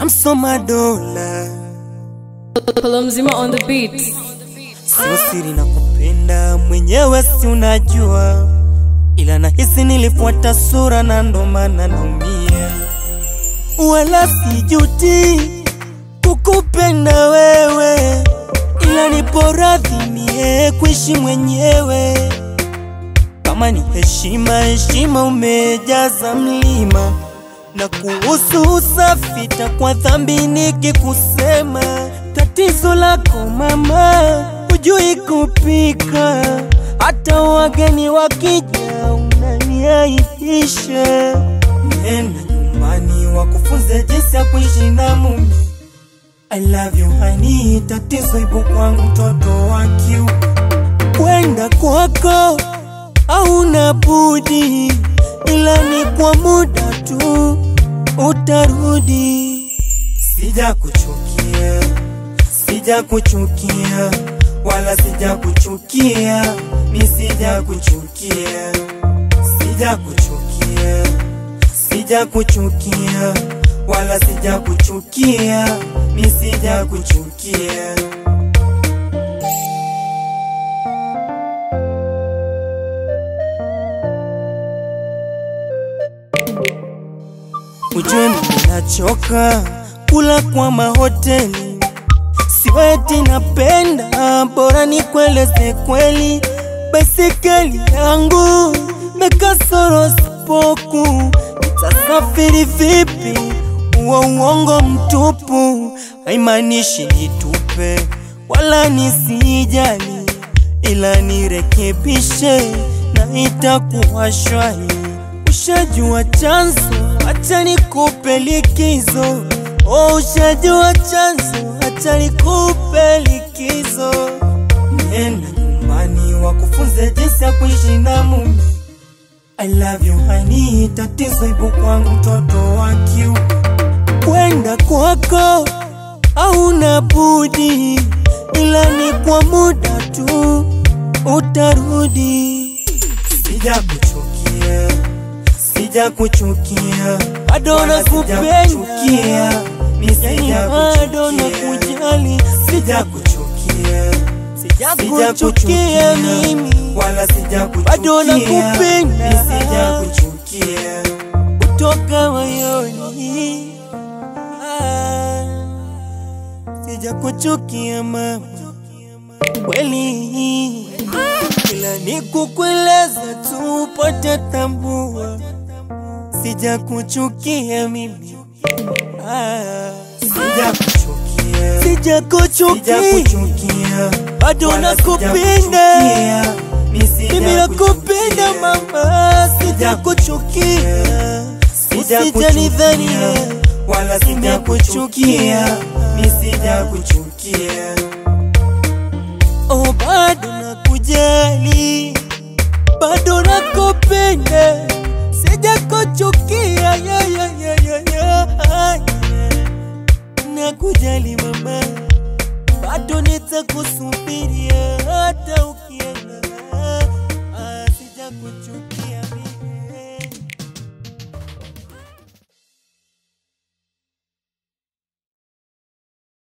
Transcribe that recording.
Samsoma dola Polo mzima on the beat. sio siri na kupenda mwenyewe, si unajua, ila nahisi nilifuata sura na ndo maana naumia, wala sijuti kukupenda wewe, ila nipo radhi mie kuishi mwenyewe. Kama ni heshima, heshima umejaza mlima, na kuhusu usafi takwa dhambi nikikusema. Tatizo lako mama, hujui kupika, hata wageni wakija unaniaibisha. Nenda nyumbani wakufunze jinsi ya kuishi na mume. I love you honey, tatizo ipo kwangu mtoto wa kiume kwenda kwako hauna budi, ila ni kwa muda tu utarudi. Sija kuchukia, sija kuchukia, wala sija kuchukia, mi sija kuchukia, sija kuchukia, sija kuchukia, wala sija kuchukia, mi sija kuchukia. Ujue mimi nachoka kula kwa mahoteli, siweti napenda, bora nikueleze kweli. Baisikeli yangu mekasoro spoku, nitasafiri vipi? Uo uongo mtupu, haimaanishi nitupe wala nisijali, ila nirekebishe na itakuwa shwari. Ushajua chanzo, acha nikupe likizo. Oh, ushajua chanzo, acha nikupe likizo. Nenda nyumbani wakufunze jinsi ya kuishi na mume. I love you honey, tatizo ipo kwangu mtoto wa kiume. Kwenda kwako hauna budi, ila ni kwa muda tu utarudi. Sija kuchukia, sija kuchukia, bado Wala nakupenda, mi sija bado kuchukia, nakujali, sija kuchukia, sija sija kuchukia mimi, wala sija Bado kuchukia, nakupenda. mi sija kuchukia. kutoka moyoni. Ah, Sija kuchukia mama, kweli, ila ni kukueleza tu upate tambua, sija kuchukia mimi. Ah, Sija kuchukia, sija sija kuchukia, kuchukia, bado wala nakupenda. sijakuchukia, mi sija Mimi nakupenda kuchukia. mama, sija kuchukia, Sija usijanidhania kuchukia, wala sija kuchukia, mi sija kuchukia. Oh, bado nakujali, bado nakupenda, sija kuchukia, ya, ya, ya, ya, ya. Nakujali mama, bado nitakusubiria hata ukienda, Ah, sija kuchukia mimi.